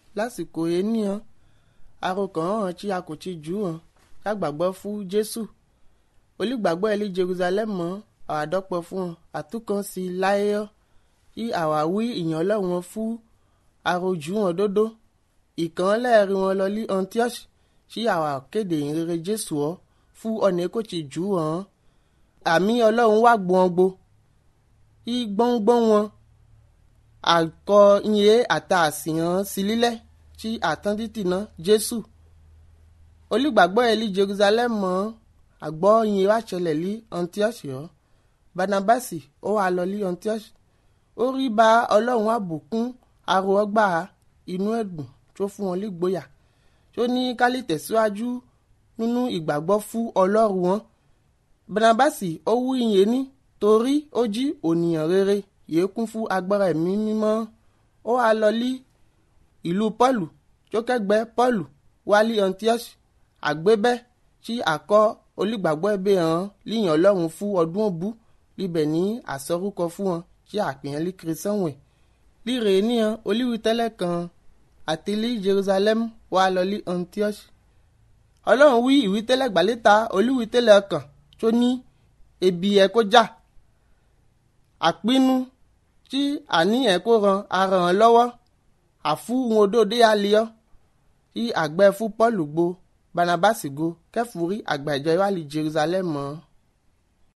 lásìkò ení hàn arokàn hàn tí a kò ti jù hàn ká gbàgbọ́ fún jésù olùgbàgbọ́ ẹ̀lí jerusalem mọ́ àwàdọ́pọ̀ fún hàn àtúkàn sí láyé kí àwáwí ìyàn ọlọ́run fún arojú hàn dódó ìkàn lẹ́ẹ̀rí wọn lọ lí antioch tí àwa kéde ìrere jésù ọ fún ọ̀nà kò ti jù hàn àmì ọlọ́run wá gbọ̀ngbò kí gbọ́ngbọ́n wọn àkọ iye àtà àsìyàn sí lílẹ̀ tí àtàn títì ná jésù olùgbàgbọ́ ẹ̀lí jerusalem mọ́ àgbọ́ iye wá ṣẹlẹ̀ lí antioch yọ barnabasi ó wà lọ lí antioch ó rí bá ọlọ́run àbùkún aró ọgbà inú ẹ̀dùn tó fún wọn lígboyà tó ní kálí tẹ̀síwájú nínú ìgbàgbọ́ fún ọlọ́run wọn barnabasi ó wú iye ní torí ó jí ònìyàn rere yìí kún fún agbára ẹ̀mí mímọ́ ó wá lọ lí ìlú pọ́ọ̀lù tó kẹ́gbẹ́ pọ́ọ̀lù wálé antioch àgbébẹ́ tí àkọ́ olùgbàgbọ́ ẹbí hàn líyàn ọlọ́run fún ọdún òbú libẹ̀ ní àsọrúkọ fún wọn tí àpèyàn lí kìrìsánwẹ̀ líre níyàn olíwi tẹ́lẹ̀ kan àti lí jerusalem wá lọ lí antioch ọlọ́run wí ìwí tẹ́lẹ̀ gbàlétà olíwi tẹ́lẹ̀ kan tó ní ebi ẹ̀ kó jà àpinnu tí àníyàn kó ran ara hàn lọ́wọ́ àfúhun odòdó àlíọ́ tí àgbẹ̀ fún paul gbo barnabas go kẹfùrí àgbà ìjọ ìwádìí jerusalem mọ́.